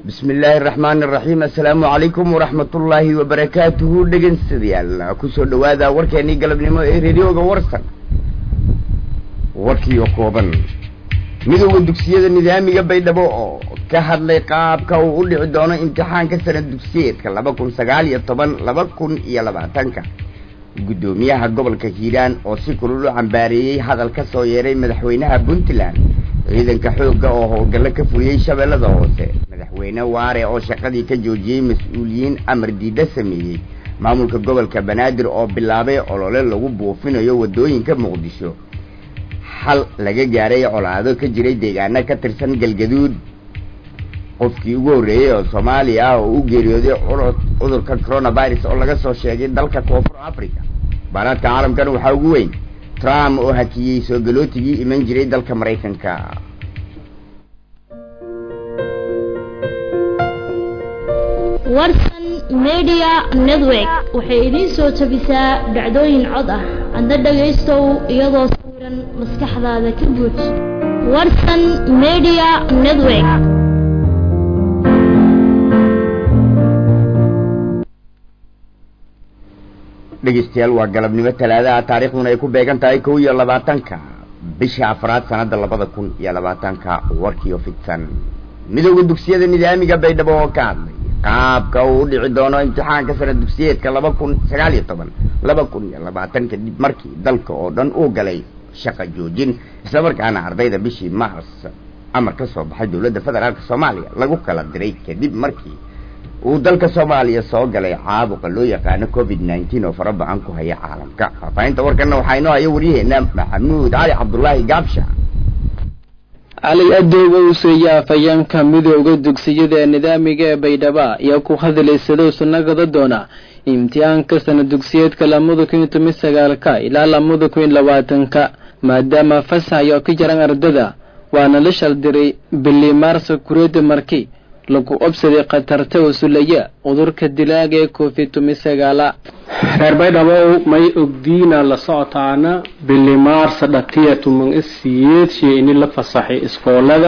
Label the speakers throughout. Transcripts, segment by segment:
Speaker 1: bismi illaahi araxmaani araxiim assalaamu calaykum waraxmatullaahi wabarakaatuhu dhegeystayaal kusoo dhawaada warkeenii galabnimo ee radioga warsan warkiio kooban midowda dugsiyada nidaamiga baydhabo oo ka hadlay qaabka uu u dhici doono imtixaanka sanad dugsiyeedka laba kun sagaal iyo toban laba kun iyo labaatanka guddoomiyaha gobolka hiiraan oo si kulul u cambaareeyey hadal ka soo yeeray madaxweynaha puntland ciidanka xoogga oo howlgallo ka fuliyey shabeellada hoose madaxweyne waare oo shaqadii ka joojiyey mas-uuliyiin amar diidda sameeyey maamulka gobolka banaadir oo bilaabay olole lagu buufinayo waddooyinka muqdisho xal laga gaaray colaado ka jiray deegaano ka tirsan galgaduud qofkii ugu horreeyey oo soomaaliya ah oo u geeriyooday cudurka coronavirus oo laga soo sheegay dalka koonfur africa baaraadka caalamkan waxaa ugu weyn trump oo hakiyey soo galootigii iman jiray dalka maraykanka
Speaker 2: warsan media network waxay idiin soo jabisaa dhacdooyin cod ah adna dhagaystow iyadoo sawiran maskaxdaada ka buuj warsan media network
Speaker 1: dhegeystayaal waa galabnimo talaadaha taariikhduna ay ku beegan tahay kow iyo labaatanka bisha afraad sanada labada kun iyo labaatanka warkiio fidsan midowda dugsiyada nidaamiga baydhabo oo ka hadlay qaabka uu u dhici doono imtixaanka sanad dugsiyeedka laba kun sagaal iyo toban laba kun iyo labaatan kadib markii dalka oo dhan uu galay shaqa joojin islamarkaana ardayda bishii mars amar ka soo baxay dowladda federaalk soomaaliya lagu kala diray kadib markii uu dalka soomaaliya soo galay caabuqa loo yaqaano covid nineteen oo fara bacan ku haya caalamka faahfaahinta warkana waxaa inoo haya waryaheena maxamuud cali cabdullaahi gaabsha
Speaker 3: cali adooga uuseeya afhayeenka midooda dugsiyada ee nidaamiga ee baydhaba ayaa ku hadlaysadoo sunagada doona imtixaanka sanad dugsiyeedka lamada kun iyo toban sagaalka ilaa lamada kun iyo labaatanka maadaama fasaxyo ka jaran ardada waana la shaldiray bili maarsa kureeda marki lagu obsaday khatarta wasulaya cudurka dilaaga ee covid toban sagaala
Speaker 4: reer baydhabow may ogdiina la socotaana bili maarsa dhatiya tuman isiyeed shey ini la fasaxay iskoolada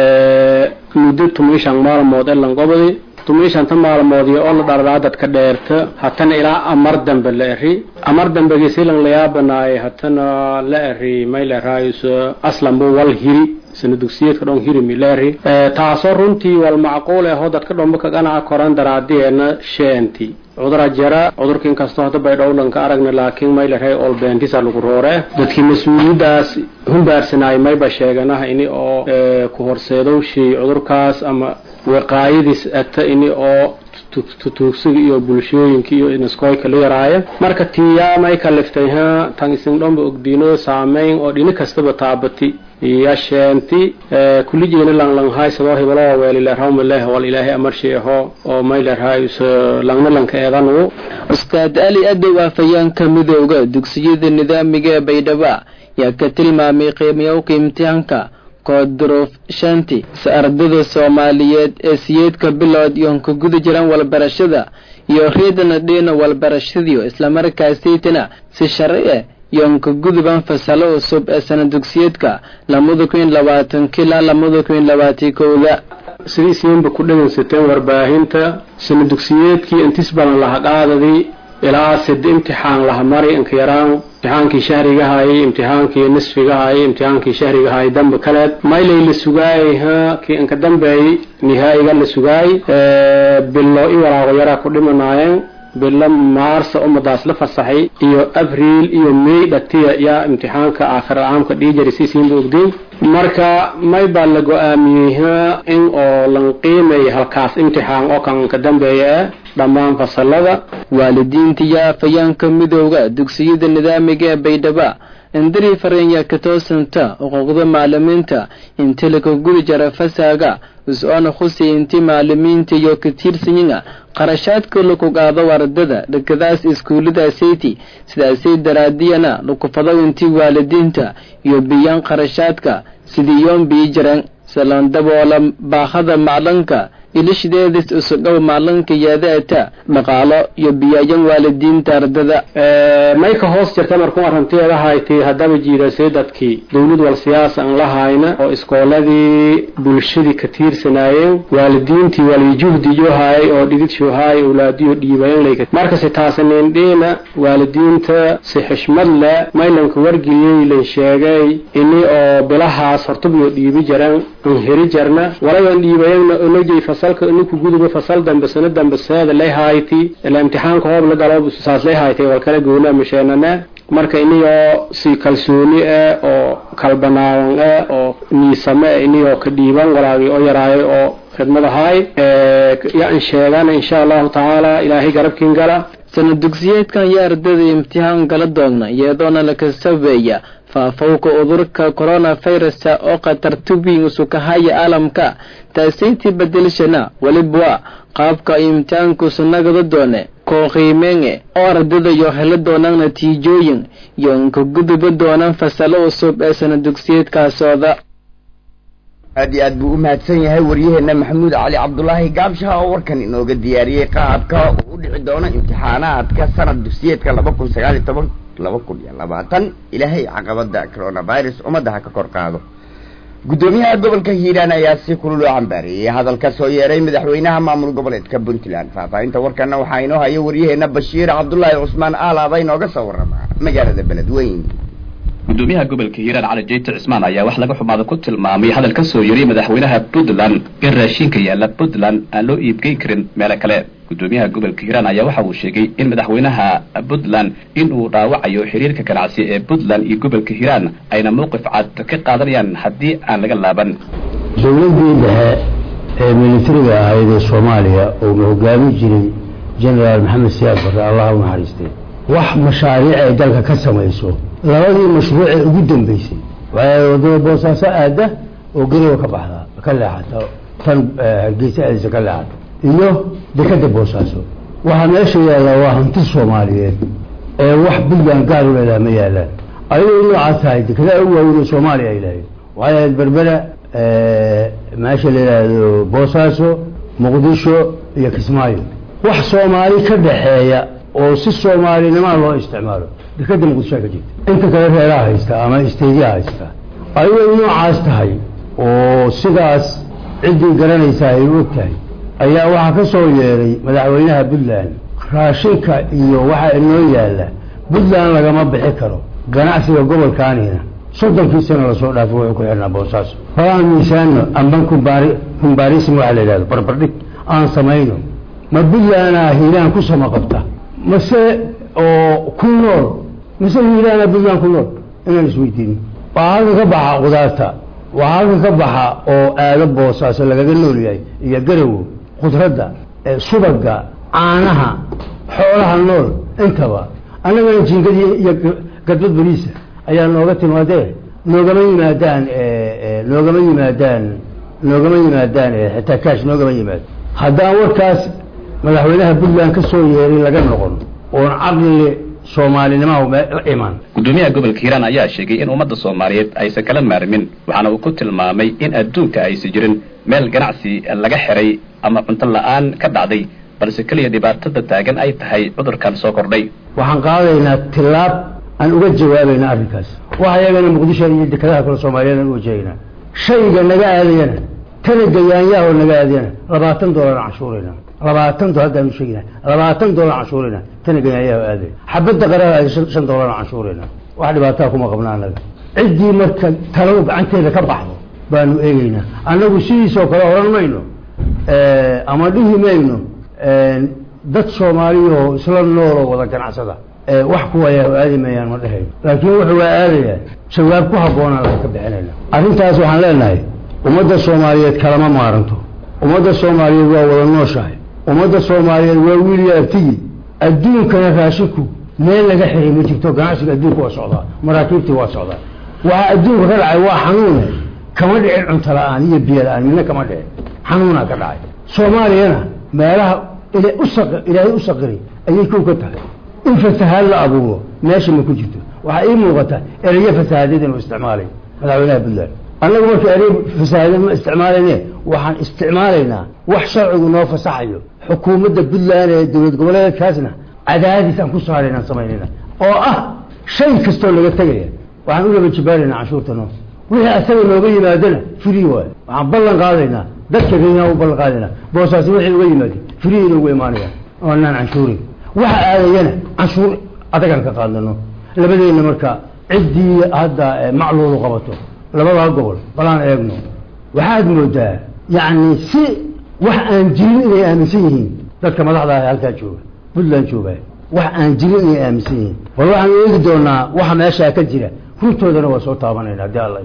Speaker 4: muddo tuman shan maalmood ee langobadi tuman shanta maalmoodii oo la dhardaa dadka dheerta hatana ilaa amar dambe la eri amar dambegisi lang layaabanaay hatana la eri may la eraayo aslanbu wal hiri sana dugsiyeedka dhon hirimi leeri taasoo runtii wal macquul ahoo dadka dhomba kaganaca koran daraadiyeena sheenti cudura jara cudurka inkastoo hadda baydhowdhanka aragna laakiin maylarhay olbeentisa lagu roore dadkii mas-uuliyadaas humbaarsanaay mayba sheeganaha ini oo ku horseedowshii cudurkaas ama waqaayadiis ata ini oo tutuugsiga iyo bulshooyinka iyo inaskoyka la yaraaya marka tiyaa may kaliftay ha tan isin dhomba ogdiino saameyn oo dhini kastaba taabati yasheenti kulijeena langlanghay sadoo hibaloo weelilerhawmaleh wal ilaahay amarshi aho oo maylerhay langna lanka eedanu
Speaker 3: ustaad ali adow afhayeenka midooda dugsiyada nidaamiga ee baydhaba yaa ka tilmaamay qiimayowka imtixaanka koodruuf shanti si ardada soomaaliyeed ee siyeedka bilood iyoon ka guda jiraan walbarashada iyo reedana dhiina walbarashadiyo islamarkaasaytana si sharci ah yoon ka guduban fasalo cusub ee sana dugsiyeedka lamada kun iyo labaatanka ilaa lamada kun iyo labaatan kowda
Speaker 4: sidiisiinba ku dhegaysateen warbaahinta sana dugsiyeedkii intis badan laha qaadadii ilaa sida imtixaan laha mari inka yaraan imtixaankii shahrigahaayay imtixaankii nisfigahaayay imtixaankii shahrigahaayay dambe kaleed maylay la sugaayay ha kii inka dambeeyay nihaa'iga la sugaayay bilo i walaaqo yaraa ku dhimanaayeen bilo maarsa ummadaas la fasaxay iyo abriil iyo may dhatiya yaa imtixaanka aakhir caamka dhiijari siisiinba ogdiin marka may baa la go-aamiyey ha in oo lan qiimay halkaas imtixaan oo kan ka dambeeya ah dhammaan fasalada
Speaker 3: waalidiinta iyo afhayaanka midooda dugsiyada nidaamiga ee baydhaba indiri farenya ka toosanta xuquuqda macalimiinta inta laka gudi jara fasaaga is-oona khusay inti macalimiinta iyo ka tiirsanyiga qarashaadka laku qaado ardada dhakadaas iskuullada sayti sidaasay daraadiyana laku fado inti waalidiinta iyo biyaan qarashaadka sidii yoon bii jiran salandaboola baahada maclanka ilishideedis usudhow maalinka yaadaata dhaqaalo iyo biyaayan waalidiinta ardada
Speaker 4: may ka hoos jirta markuu arrinteeda haytay haddaba jiidasay dadkii dowlad wal siyaasa aan la hayna oo iskooladii bulshadii ka tiirsanaayeen waalidiintii walijuhdiyo haayay oo dhididsho haayay awlaadiyo dhiibayanlayka markase taasanindhiina waalidiinta si xishmad leh maylanka wargeliyey lan sheegay ini oo bilahaas hortubyo dhiibi jaran an heri jarna walayan dhiibayagna onajay fasalka inku guduba fasal dambe sano dambe seeda lay hayti ila imtixaanka hoob la galo saas lay haytay wal kala goona masheenana marka iniyoo si kalsooni ah oo kalbanaawan ah oo niisame ah iniyoo ka dhiiban walaagii oo yaraayo oo khidmadahay yaan sheegana insha allahu tacaala ilaahay garabkiin gala
Speaker 3: sana dugsiyeedkan iyo ardada imtixaan kala doogna iyadoona laka sabeeya faafowka udurka coronavirusa oo khatartubiin usukahaya caalamka taasaytii bedelshana weliba qaabka imtixaanku sunagada doone koo qiimeenge oo ardada iyo helo doonaan natiijooyin iyo inka guduba doonaan fasalo cusub ee sana dugsiyeedkaa socda
Speaker 1: aad iyo aad buu u mahadsan yahay waryaheena maxamuud cali cabdulaahi gaabshaha oo warkan inooga diyaariyey qaabka uu u dhici doono imtixaanaadka sanad dugsiyeedka laba kun sagaal iyo toban laba kun iyo labaatan ilaahay caqabada coronavirus ummadda ha ka kor qaado guddoomiyaha gobolka hiiraan ayaa si kulul oo cambaareeyey hadalka soo yeeray madaxweynaha maamul goboleedka puntland faahfaahinta warkana waxaa inoo haya waryaheena bashiir cabdulaahi cusmaan aalaaba inooga soo warama magaalada beledweyn
Speaker 5: gudoomiyaha gobolka hiiraan cali jeyte cismaan ayaa wax laga xumaada ku tilmaamay hadal ka soo yeray madaxweynaha puntland in raashinka yaalla puntland aan loo iibgeyn karin meelo kale gudoomiyaha gobolka hiiraan ayaa waxa uu sheegay in madaxweynaha puntland in uu dhaawacayo xiriirka ganacsi ee puntland iyo gobolka hiiraan ayna mowqif cad ka qaadanayaan haddii aan laga laaban
Speaker 6: dowladdii dhexe ee militariga ahayd ee soomaaliya uuna hogaami jiray genaraal maxamed siyaad barre allaha u naxariistay wax mashaariic ay dalka ka samayso labadii mashruucee ugu dambeysay waxay wadada boosaaso aada oo garowa ka baxdaa ka leexata tan hargeysa aadisa ka leexata iyo dekada boosaaso waxaa meesha yaalla waa hanti soomaaliyeed ee wax puntland gaar u leedaha ma yaalaan ayagoo noocaas tahay dekedaa u waaweyn oo soomaaliya ay lahayd waxay ahayd berbera meesha la yidhaahdo boosaaso muqdisho iyo kismaayo wax soomaali ka dhaxeeya oo si soomaalinimaa loo isticmaalo dekada muqdishoa ka jirta inta kale reeraha haysta ama isteydiyaha haysta ayagoo noocaas tahay oo sidaas ciddii garanaysaa ay u og tahay ayaa waxaa ka soo yeeray madaxweynaha puntland raashinka iyo waxaa inoo yaalla puntland lagama bixi karo ganacsiga gobolkaanina soddonkii sano lasoo dhaafo wuxuu ku xidhnaa boosaaso holaan miisaano amban kumbaari kumbaarisim waxa la yidhahdo barbardhig aan samayno ma puntlandaa hiiraan ku sama qabta mase oo ku nool mase hiiraana puntland ku nool inaan isweydiino waxaa halka ka baxa qudaarta waxaa halka ka baxa oo aado boosaaso lagaga nool yahay iyo garowo khudradda subaga caanaha xoolaha nool intaba annagana jiingadii iyo gadbad beriisa ayaa nooga timaadee noogama yimaadaan noogama yimaadaan noogama yimaadaan xitaa kaash noogama yimaado haddaan warkaas madaxweynaha puntland ka soo yeeray laga noqon oon caqli soomaalinimaha la iman
Speaker 5: gudoomiyaha gobolka hiiraan ayaa sheegay in ummadda soomaaliyeed aysan kala maarmin waxaana uu ku tilmaamay in adduunka aysan jirin meel ganacsi laga xiray ama cunto la-aan ka dhacday balse keliya dhibaatada taagan ay tahay cudurkan soo kordhay
Speaker 6: waxaan qaadaynaa tilaab aan uga jawaabayna arrinkaas waxa iyagana muqdisho iyo dekedaha kale soomaaliyeed aan uga jeegnaa shayga naga aadayana tana gayaanyaahoo naga aadayana labaatan doolar aan canshuurayna labaatan dolar haddaan u sheegina labaatan doolar canshuurayna tana gayaanyaahoo aaday xabadda qaraha aada shan doolar aan canshuurayna wax dhibaataa kuma qabna annaga ciddii marka talow gacanteeda ka baxdo baanu eegeynaa annagu sidiisoo kale odhan mayno ama dhihi mayno dad soomaaliyahoo isla nooloo wada ganacsada wax kuwayaa aadi mayaan ma dhehayno laakiin wuxuu waa aadayaa jawaab ku habboonaan laga ka bixinayna arrintaas waxaan leenahay ummadda soomaaliyeed kalama maaranto ummadda soomaaliyeed waa wada nooshahay ummadda soomaaliyeed waa wiiliya abtigii adduunkana raashinku meel laga xiray ma jirto ganacsiga adduunka waa socdaa maraakiibtii waa socdaa waxaa adduunka ka dhacay waa xanuune kama dhicin cunto la-aan iyo biyo la-aan midna kama dhicin xanuunaa ka dhacay soomaaliyana meelaha ilaahay u saqiray ayay kow ka tahay in fasahaad la abuuro meesha ma ku jirto waxaa ii muuqata erayo fasahaadyad inuu isticmaalay madaxweynaha puntland annagu marka erey fasaahada ma isticmaalayne waxaan isticmaalaynaa wax sharcigu noo fasaxayo xukuumadda puntland ee dowlad goboleedkaasna cadaadis aan ku saaraynaan samaynayna oo ah shay kastoo laga tegaya waxaan u laba jibaaraynaa canshuurta noo wixii asaga nooga yimaadana free waay waxaan ballan qaadaynaa dadka reynaa u ballan qaadaynaa boosaasi wixii uga yimaada free inoogu imaanaya oonaan canshuurin waxa aadayana canshuur adagaan ka qaadano labadeenna marka ciddii hadda macluulu qabato labadaa gobol balaan eegno waxaad moodaa yacni si wax aan jirin inay aaminsan yihiin dadka madaxda ah ee halkaa jooga puntland jooga wax aan jirin inay aaminsan yihiin bal waxaan eegi doonaa waxa meeshaa ka jira runtoodana waa soo taabanayna haddii alla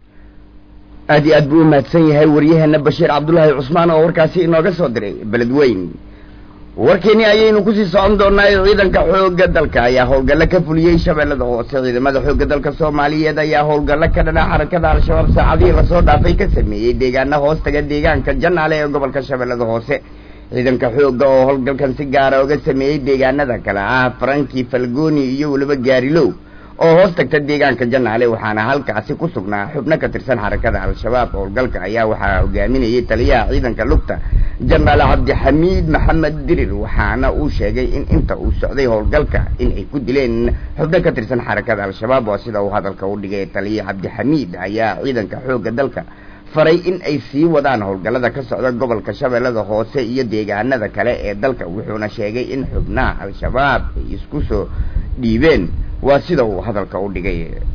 Speaker 1: aad iyo aad buu u mahadsan yahay waryaheena bashiir cabdullaahi cusmaan oo warkaasi inooga soo diray beledweyn warkeeni ayaynu kusii socon doonaa ciidanka xoogga dalka ayaa howlgallo ka fuliyey shabeellada hoose ciidamada xoogga dalka soomaaliyeed ayaa howlgallo ka dhana xarakada al-shabaab saacadihii lasoo dhaafay ka sameeyey deegaana hoostaga deegaanka janaale ee gobolka shabeellada hoose ciidanka xoogga oo howlgalkan si gaara uga sameeyey deegaanada kale ah faranki falgoni iyo weliba gaarilow oo hoos tagta deegaanka janaale waxaana halkaasi ku sugnaa xubno ka tirsan xarakada al-shabaab howlgalka ayaa waxaa hogaaminayay taliyaha ciidanka lugta janaal cabdixamiid maxamed dirir waxaana uu sheegay in inta uu socday howlgalka in ay ku dileen xubno ka tirsan xarakada al-shabaab oo sida uu hadalka u dhigay taliya cabdixamiid ayaa ciidanka xoogga dalka faray in ay sii wadaan howlgallada ka socda gobolka shabeellada hoose iyo deegaanada kale ee dalka wuxuuna sheegay in xubnaha al-shabaab ay isku soo dhiibeen waa sida uu hadalka u dhigay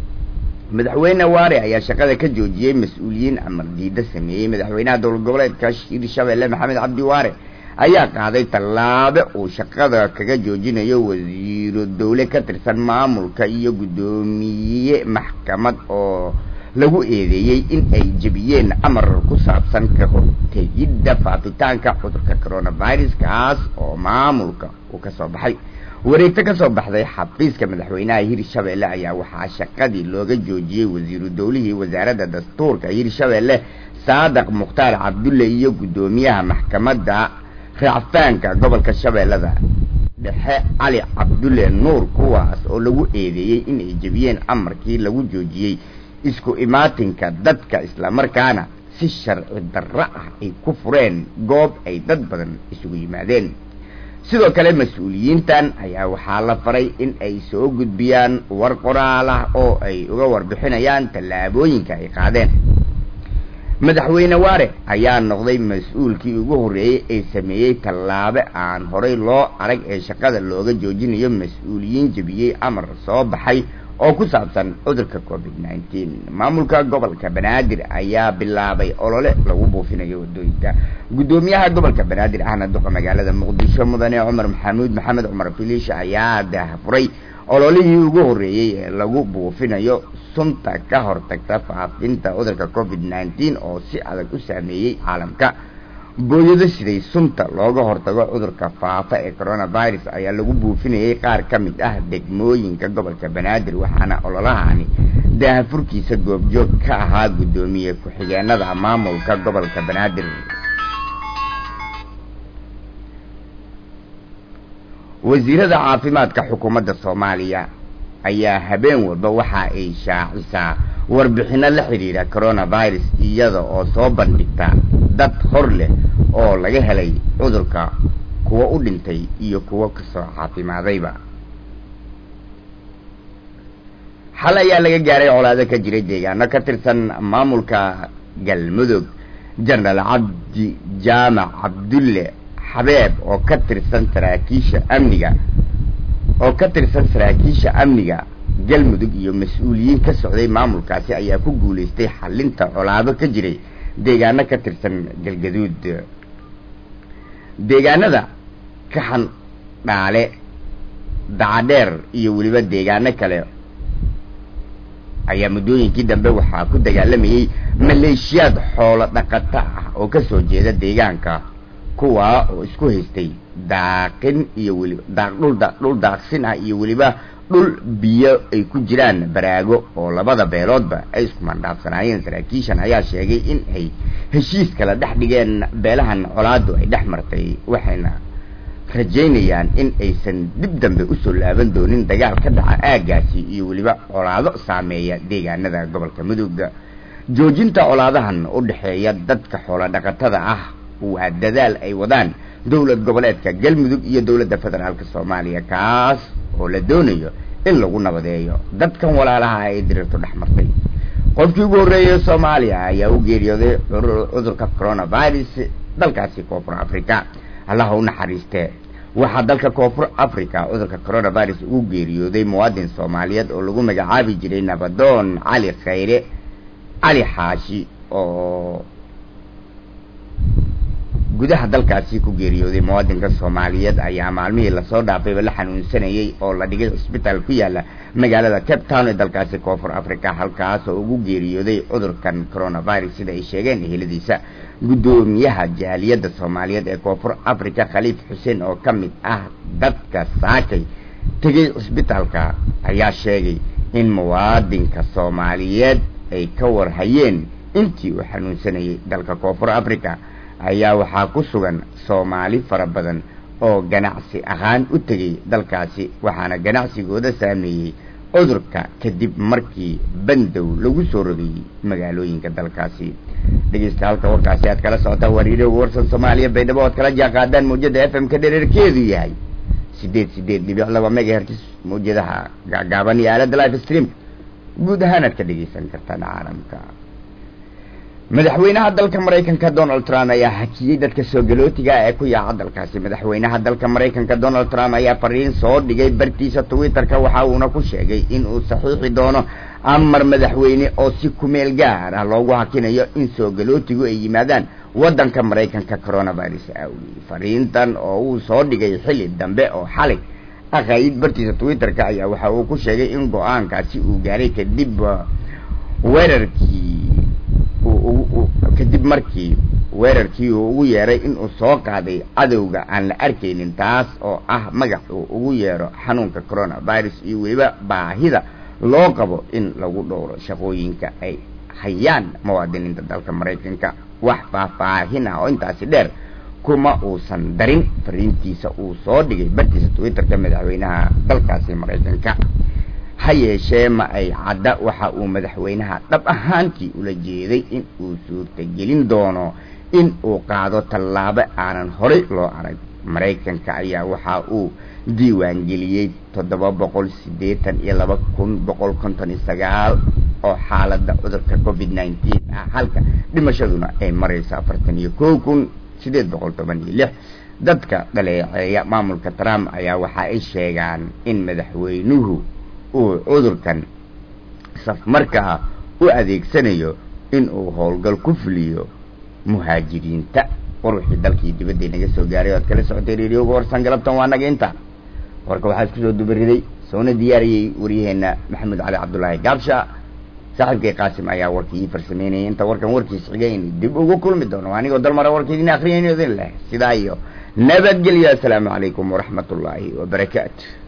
Speaker 1: madaxweyne waare ayaa shaqada ka joojiyey mas-uuliyiin amar diida sameeyey madaxweynaha dowlad goboleedka hirshabelle maxamed cabdi waare ayaa qaaday tallaabo uu shaqada kaga joojinayo wasiiro dowle ka tirsan maamulka iyo guddoomiye maxkamad oo lagu eedeeyey in ay jebiyeen amar ku saabsan ka hortegidda faafitaanka cudurka coronavirus kaas oo maamulka uu ka soo baxay wareegto ka soo baxday xafiiska madaxweynaha hirshabelle ayaa waxaa shaqadii looga joojiyey wasiiru dowlihii wasaaradda dastuurka hirshabelle saadaq mukhtaar cabdulle iyo guddoomiyaha maxkamadda raacfaanka gobolka shabeellada dhexe cali cabdulle nuur kuwaas oo lagu eedeeyey in ay jebiyeen amarkii lagu joojiyey isku imaatinka dadka islamarkaana si sharci darro ah ay ku fureen goob ay dad badan isugu yimaadeen sidoo kale mas-uuliyiintan ayaa waxaa la faray in ay soo gudbiyaan war qoraal ah oo ay uga warbixinayaan tallaabooyinka ay qaadeen madaxweyne waare ayaa noqday mas-uulkii ugu horreeyey ee sameeyey tallaabe aan horay loo arag ee shaqada looga joojinayo mas-uuliyiin jebiyey amar soo baxay oo ku saabsan cudurka covid nineteen maamulka gobolka banaadir ayaa bilaabay olole lagu buufinayo wadooyinka guddoomiyaha gobolka banaadir ahna duqa magaalada muqdisho mudane cumar maxamuud maxamed cumar filiish ayaa daahfuray ololihii ugu horreeyey ee lagu buufinayo sunta ka hortagta faafinta cudurka covid nineteen oo si adag u saameeyey caalamka booyado siday sunta looga hortago cudurka faafa ee coronavirus ayaa lagu buufinayay qaar ka mid ah degmooyinka gobolka banaadir waxaana ololahani daahafurkiisa goobjoog ka ahaa guddoomiye ku-xigeenada maamulka gobolka banaadir wasiirada caafimaadka xukuumadda soomaaliya ayaa habeen walba waxa ay shaacisaa warbixino la xidhiidha coronavirus iyada oo soo bandhigta dad hor leh oo laga helay cudurka kuwa u dhintay iyo kuwo kasoo caafimaadayba xal ayaa laga gaaray colaado ka jiray deegaano ka tirsan maamulka galmudug jenaraal cabdi jaamac cabdulle xabeeb oo ka tirsan saraakiisha amniga oo ka tirsan saraakiisha amniga galmudug iyo mas-uuliyiin ka socday maamulkaasi ayaa ku guulaystay xalinta colaado ka jiray deegaano ka tirsan galgaduud deegaanada kaxan dhaale dacadheer iyo weliba deegaano kale ayaa muddooyinkii dambe waxaa ku dagaalamayey maleeshiyaad xoolo dhaqato ah oo kasoo jeeda deegaanka kuwaa oo isku haystay daaqin iyo weliba daaq dhul da dhul daaqsin ah iyo weliba dhul biyo ay ku jiraan baraago oo labada beeloodba ay isku mandhaafsanaayeen saraakiishan ayaa sheegay in ay heshiis kala dhex dhigeen beelahan colaadu ay dhex martay waxayna rajaynayaan in aysan dib dambe usoo laaban doonin dagaal ka dhaca aagaasi iyo weliba colaado saameeya deegaanada gobolka mudug joojinta colaadahan u dhexeeya dadka xoolo dhaqatada ah waa dadaal ay wadaan dowlad goboleedka galmudug iyo dowladda federaalka soomaaliya kaas oo la doonayo in lagu nabadeeyo dadkan walaalaha ay dirirtu dhex martay qofkii ugu horreeyay soomaaliya ayaa u geeriyooday cudurka coronavirus dalkaasi koonfur africa allaha u naxariistee waxaa dalka koonfur africa cudurka coronavirus ugu geeriyooday muwaadin soomaaliyeed oo lagu magacaabi jiray nabadoon cali khayre cali xaashi oo gudaha dalkaasi ku geeriyooday muwaadinka soomaaliyeed ayaa maalmihii lasoo dhaafayba la xanuunsanayay oo la dhigay cisbitaal ku yaala magaalada cape town ee dalkaasi koonfur africa halkaas oo ugu geeriyooday cudurkan coronavirus sida ay sheegeen eheladiisa guddoomiyaha jaaliyadda soomaaliyeed ee koonfur africa khaliif xuseen oo ka mid ah dadka saakay tegay cisbitaalka ayaa sheegay in muwaadinka soomaaliyeed ay ka warhayeen intii uu xanuunsanayay dalka koonfur africa ayaa waxaa ku sugan soomaali fara badan oo ganacsi ahaan u tegay dalkaasi waxaana ganacsigooda saameeyey cudurka kadib markii bandow lagu soo rogayey magaalooyinka dalkaasi dhegeysta halka warkaasi aad kala socotaan waa reedioga warsan soomaaliya baydhabo oad kala jaanqaadaan mawjada f m ka dhereerkeedu yahay sideed sideed dhibic laba megahertis mawjadaha gaagaaban iyo aalada life stream guud ahaan aad ka dhegeysan kartaan caalamka madaxweynaha dalka maraykanka donald trump ayaa hakiyey dadka soo galootiga ee ku yaaca dalkaasi madaxweynaha dalka maraykanka donald trump ayaa fariin soo dhigay bartiisa twitter-ka waxa uuna ku sheegay in uu saxiixi doono amar madaxweyne oo si kumeel gaar ah loogu hakinayo in soo galootigu ay yimaadaan waddanka maraykanka coronavirus awgii fariintan oo uu soo dhigay xilli dambe oo xalay aqaayid bartiisa twitter-ka ayaa waxa uu ku sheegay in go-aankaasi uu gaaray kadib weerarkii kadib markii weerarkii uu ugu yeeray inuu soo qaaday cadowga aan la arkaynin taas oo ah magac uu ugu yeero xanuunka coronavirus iyo weliba baahida loo qabo in lagu dhowro shaqooyinka ay hayaan muwaadiniinta dalka maraykanka wax faahfaahin ah oo intaasi dheer kuma uusan darin fariintiisa uu soo dhigay bartiisa twitter-ka madaxweynaha dalkaasi maraykanka ha yeeshee ma ay cadda waxa uu madaxweynaha dhab ahaantii ula jeeday in uu suurtagelin doono in uu qaado tallaabo aanan horay loo arag maraykanka ayaa waxa uu diiwaangeliyey toddoba boqol siddeetan iyo laba kun boqol konton iyo sagaal oo xaaladda cudurka covid nineteen ah halka dhimashaduna ay marayso afartan iyo kow kun siddeed boqol toban iyo lix dadka dhaleeceeya maamulka trump ayaa waxa ay sheegaan in madaxweynuhu uu cudurkan safmarkaa u adeegsanayo in uu howlgal ku fuliyo muhaajiriinta war wixii dalkii dibadda naga soo gaaray o ad kala socotay reeriyooga warsan galabtan waa naga inta warka waxaa isku soo dubariday soona diyaariyey waryaheena maxamed cali cabdullaahi gaabsha saaxiibkay qaasim ayaa warkii ii farsameynayay inta warkan warkiis xigay in dib ugu kulmi doono anigoo dalmara warka idin akriyayno idin leh sidaa iyo nabadgelyo assalaamu calaykum waraxmat ullaahi wabarakaatu